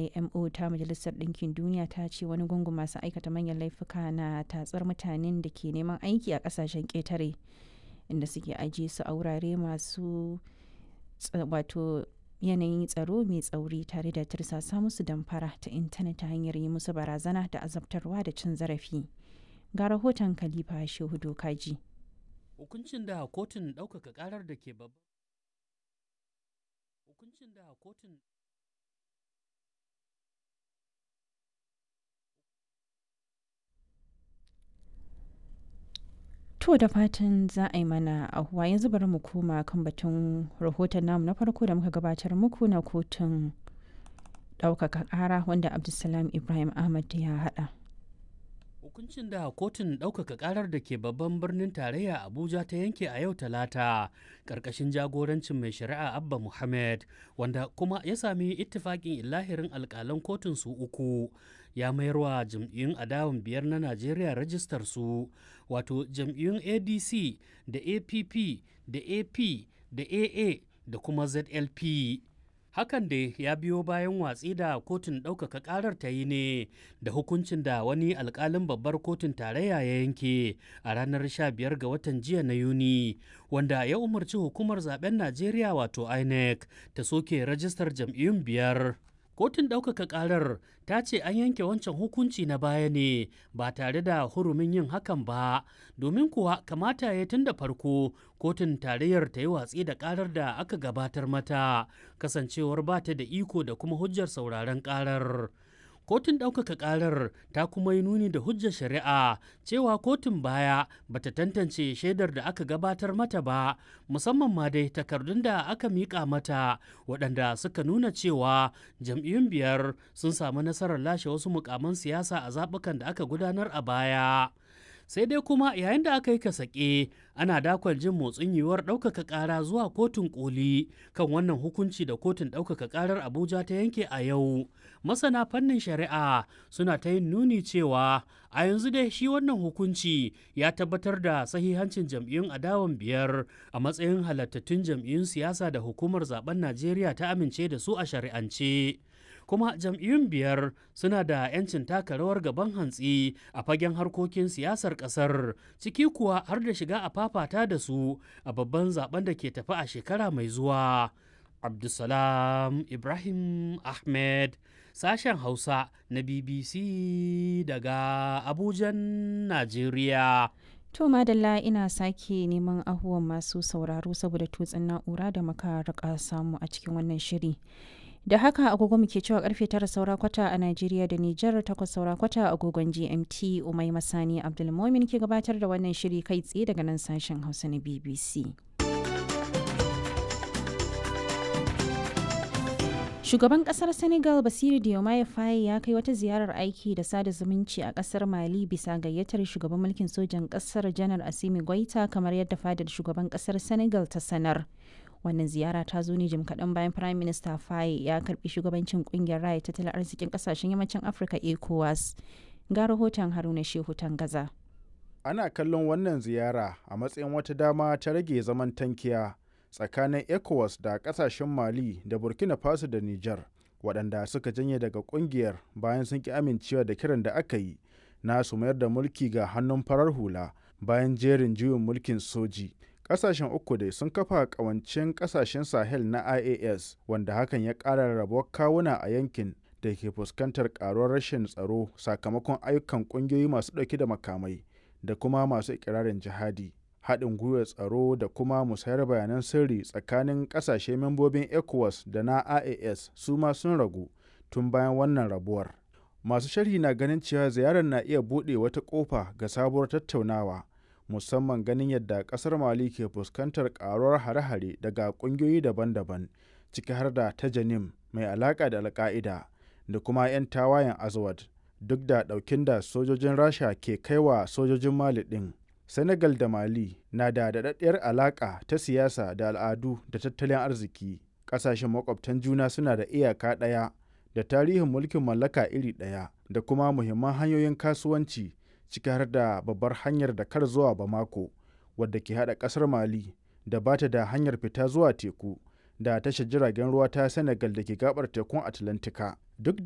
imo ta majalisar ɗinkin duniya ta ce wani gungun masu aikata manyan laifuka na tatsar mutanen da ke neman aiki a ƙasashen ƙetare inda suke ajiye su a wurare masu wato yanayin tsaro mai tsauri tare da tirsasa musu damfara ta intanet ta hanyar yi musu barazana da azabtarwa da cin zarafi ga rahoton khalifa shehu dokaji hukuncin da kotun ɗaukaka ƙarar da ke babban hukuncin da kotun To da fatan za a yi mana ahuwa yanzu bari mu koma kan batun rahoton namu na farko da muka gabatar muku na kotun ɗaukaka ƙara wanda Abdulsalam Ibrahim Ahmad ya haɗa. Hukuncin da kotun ɗaukaka ƙarar da ke babban birnin tarayya Abuja ta yanke a yau talata ƙarƙashin jagorancin mai shari'a Abba Muhammad wanda kuma ya sami ittifaƙin illahirin alƙalan kotun su uku ya mayarwa jam'iyyun adawan biyar na Najeriya rajistar su wato jam'iyyun ADC da APP da AP da AA da kuma ZLP. hakan da ya biyo bayan watsi da kotun ɗaukaka ƙarar ta yi ne da hukuncin da wani alƙalin babbar kotun tarayya ya yanke a ranar 15 ga watan jiya na yuni wanda ya umarci hukumar zaben najeriya wato inec ta soke rajistar jam'iyyun biyar kotun ɗaukaka ƙarar ta ce an yanke wancan hukunci na baya ne ba tare da hurumin yin hakan ba domin kuwa kamata ya tun da farko kotun tarayyar ta yi watsi da ƙarar da aka gabatar mata kasancewar ba ta da iko da kuma hujjar sauraron ƙarar kotun ɗaukaka ƙarar ta kuma yi nuni da hujjar shari'a cewa kotun baya bata tantance shaidar da aka gabatar mata ba musamman ma dai takardun da aka miƙa mata waɗanda suka nuna cewa jam'iyyun biyar sun samu nasarar lashe wasu mukaman siyasa a zaɓukan da aka gudanar a baya sai dai kuma yayin da aka yi kasake ana dakwal jin motsin yiwuwar ɗaukaka ƙara zuwa kotun koli kan wannan hukunci da kotun ɗaukaka ƙarar abuja ta yanke a yau masana fannin shari'a suna ta yin nuni cewa a yanzu dai shi wannan hukunci ya tabbatar da sahihancin jam'iyyun adawan biyar a matsayin halattattun jam'iyyun siyasa da hukumar zaben najeriya ta amince da su a shari'ance kuma jam'iyyun biyar suna da 'yancin taka rawar gaban hantsi a fagen harkokin siyasar kasar ciki kuwa har da shiga a fafata da su a babban zaben da ke tafi a shekara mai zuwa abdulsalam ibrahim ahmed sashen hausa na bbc daga abujan najeriya To madalla ina sake neman ahuwan masu sauraro saboda tutsin na'ura da muka rika samu a cikin wannan shiri. da haka agogo muke cewa karfe tara saura kwata a Najeriya da Nijar takwas saura kwata agogon GMT Umai Masani Abdulmomin ke gabatar da wannan shiri kai tsaye daga nan sashen Hausa na BBC. Shugaban kasar Senegal Basiru Diomaye Faye ya kai wata ziyarar aiki da sada zumunci a kasar Mali bisa gayyatar shugaban mulkin sojan kasar Janar Asimi Goita kamar yadda fadar shugaban kasar Senegal ta sanar. wannan ziyara ta zo ne jim kaɗan bayan prime minister faye ya karbi shugabancin kungiyar raya tattalin arzikin kasashen yammacin afirka ecowas ga rahoton haruna shehu gaza. ana kallon wannan ziyara a matsayin wata dama ta rage zaman tankiya tsakanin ecowas da kasashen mali da burkina faso da niger waɗanda suka janye daga kungiyar bayan sun ki amincewa da kiran da aka yi na su mayar da mulki ga hannun farar hula bayan jerin juyin mulkin soji kasashen uku dai sun kafa kawancin kasashen sahel na ias wanda hakan ya ƙara rabuwar kawuna a yankin da ke fuskantar karuwar rashin tsaro sakamakon ayyukan ƙungiyoyi masu ɗauke da makamai da kuma masu ikirarin jihadi haɗin gwiwar tsaro da kuma musayar bayanan sirri tsakanin ƙasashe membobin ecowas da na ias su ma sun ragu tun bayan wannan rabuwar masu sharhi na ganin cewa ziyarar na iya buɗe wata ƙofa ga sabuwar tattaunawa musamman ganin yadda kasar mali ke fuskantar karuwar hare-hare daga kungiyoyi daban-daban ciki har da ta janim mai alaka da alka'ida da kuma 'yan tawayen azawad duk da daukin da sojojin rasha ke kaiwa sojojin mali din senegal da mali na da daɗaɗɗiyar alaka ta siyasa da al'adu da tattalin arziki ƙasashen makwabtan juna suna da iyaka ɗaya da tarihin mulkin mallaka iri ɗaya da kuma muhimman hanyoyin kasuwanci ciki har da babbar hanyar da kar zuwa Bamako wadda ke hada kasar Mali da bata da hanyar fita zuwa teku da tashar jiragen ruwa ta Senegal da ke gabar tekun Atlantika. Duk